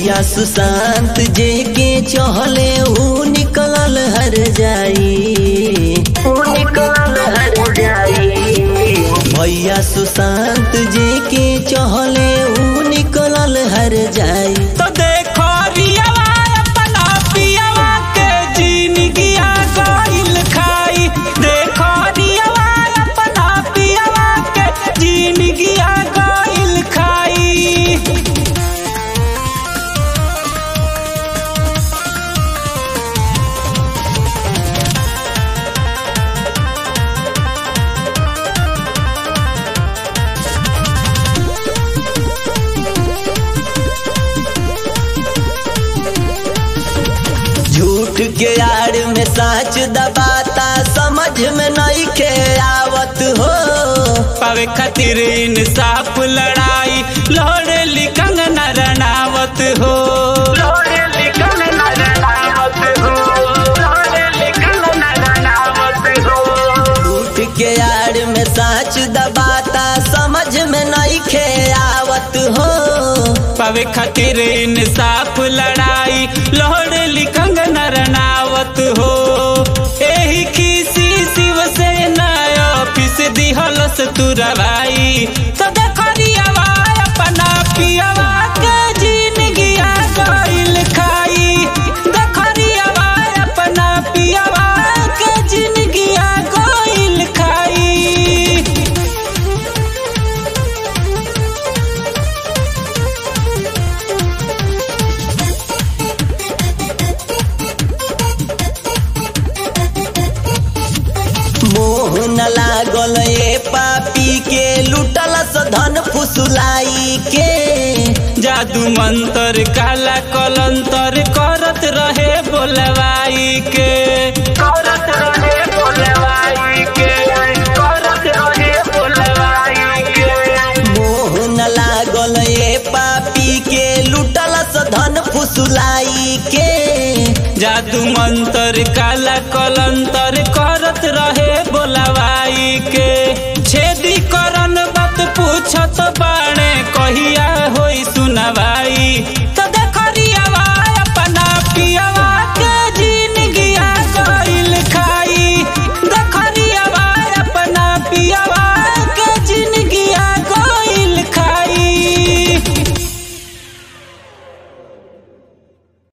भैया सुशांत जे के चहले ऊ निकलल हर जाई ऊ निकलल हर जाई भैया सुशांत जे के चहले ऊ निकलल हर जाई तो देखो रियावा अपना पियावा के जिंदगिया गइल खाई देखो रियावा अपना पियावा के जिंदगिया गइल खाई झूठ के आड़ में साच दबाता समझ में नहीं के आवत हो पावे खातिर इंसाफ लड़ाई लड़े लिखंग न रनावत हो झूठ के आड़ में साच दबाता समझ में नहीं के आवत हो पावे खातिर इंसाफ लड़ाई लड़े लिखंग न रनावत हो एही खीसी शिवसेना ऑफिस दिहलस तुरवाई तो देखरियावा अपना पियावा के जिंदगिया गइल खाई देखरियावा अपना पियावा के जिंदगिया गइल खाई मोह न लागल ए पापी के लुटलस धन फुसुलाई के जादू मंतर काला कलंतर करत रहे बोलवाई के करत रहे बोलवाई के करत रहे बोलवाई के मोह न लागल ए पापी के लुटलस धन फुसुलाई के जादू मंतर काला कलंतर करत रहे बोलवाई के